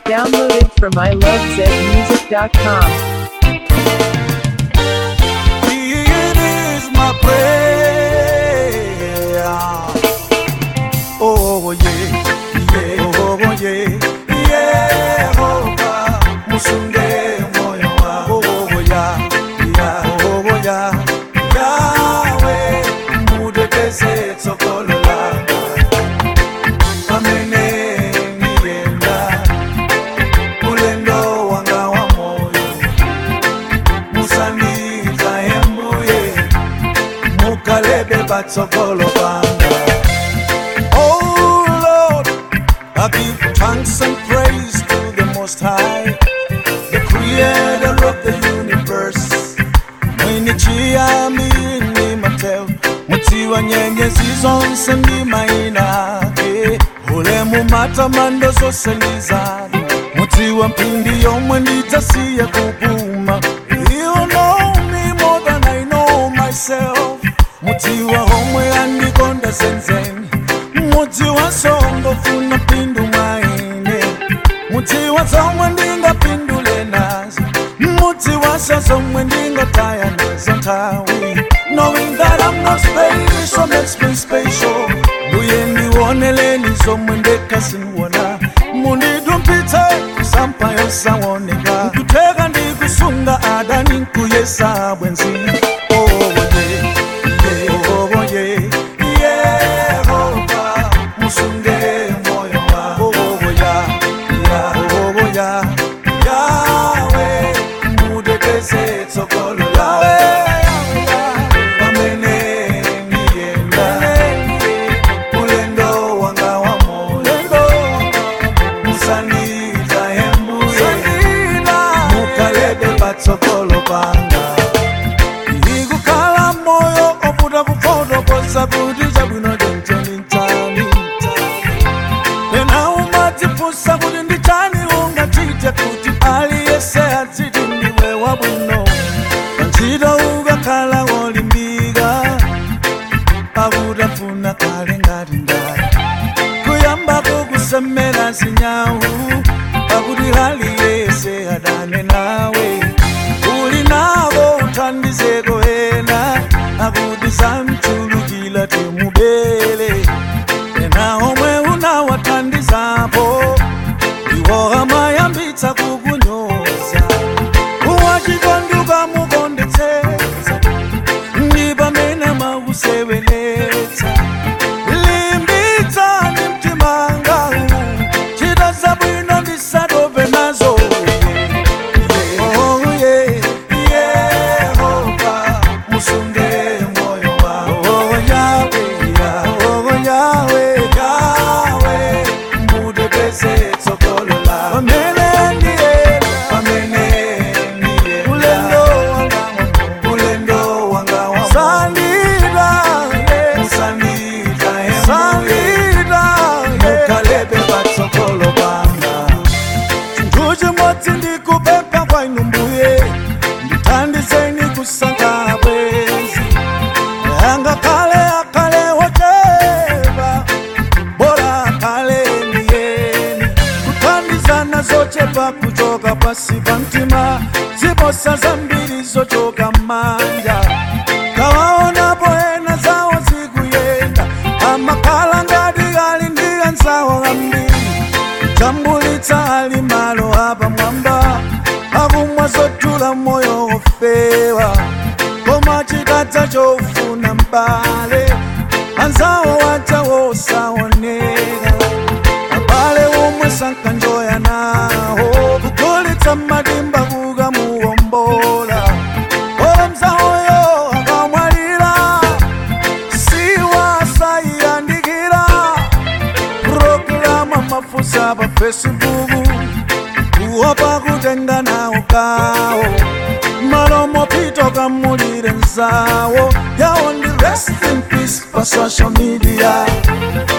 Downloaded from ilovezmusic.com. It is my prayer. Oh yeah, yeah, oh yeah, Yehova, musunge moyo wangu. Oh yeah, yeah, oh yeah, Yahweh, mudekeze tsokolo langa. Pamene niyenda, ulendo wanga wa moyo musandiza embuye mukalebe batsokolo banga oh lord i give thanks and praise to the most high the creator of the universe mwini chiyambi ni mateo muti wa nyenyezi zonse ndi mayina ake ulemu matamando zonse ndi zanu muti wa mphindi yomwe ndidzasiya kupuma you know me more than i know myself muti wa homwe andikonda zenzeni muti wa songo funa pindu mwaine muti wa zomwe ndingapindule nazo muti wasa zomwe ndingataya nazo nthawi knowing that i'm not special makes me special mbuye ndioneleni zomwe ndekhasinwona mundidumpitse sampa yosaoneka nkutheka ndikusunga adani nkuyesa bwenzi oh, yeah, yeah, oh, yeah, Yehova, musunge moyo wangu. Oh, yeah, yeah, oh, yeah, Yahweh, mudekeze tsokolo lawe. Pamene niyenda, ulendo wanga wa moyo. Musandiza embuye, mukalebe batsokolo banga ikukhala moyo ovuta kufotokoza kuti chabwino chonchoni nchani pena umadzifunsa kuti ndi chani ungachite kuti aliyese adziti ndiwe wabwino pantchito ukakhala wolimbika pakutafuna kale ngati ndani kuyambako kusemera zinyawu pakuti aliyese adane nawe uli nabo uthandizeko ena akuti samchulukila temubele ena omwe unawathandizapo iwo amayambitsa kukunyoza uwachikonduka mukondetsetsa ndi pamene makuseweletsa limbitsani mtimanga chita zabwino ndisatope nazo Oh, yeah, Yehova, musunge moyo wangu. Oh, Yahweh, yeah, oh, Yahweh, Yahweh, mudekeze tsokolo langu. Pamene ndiyenda, pamene ndiyenda, ulendo wanga wa- ulendo wanga wa moyo. Sandida, yeah, sandida, yeah, sandida, yeah, mukalebe batsokolo banga chinthu chimodzi ndikupempha kwa inu mbuye ndithandizeni kusankha bwenzi angakhale akhale wochepa bora akhale ndiyeni kuthandizana zochepa kuchoka pasi pa mtima ziposa zambiri zochoka m'manja kawaonapo ena zawo zikuyenda amakhala ngati ali ndi anzawo ambiri tambulitsa ali malo apamwamba akumwa zotula moyo ofewa koma chikadza chofuna mbale anzawo wacha wosaoneka abale omwe sankanjoya nawo kugulitsa madimba kukamuwombola ola mzawoyo akamwalira siwasayiyandikira programa mafusa pa facebook kuopa kutenga nawo kawo malomo pito kamulire nzawo yawo ndi rest in peace pa social media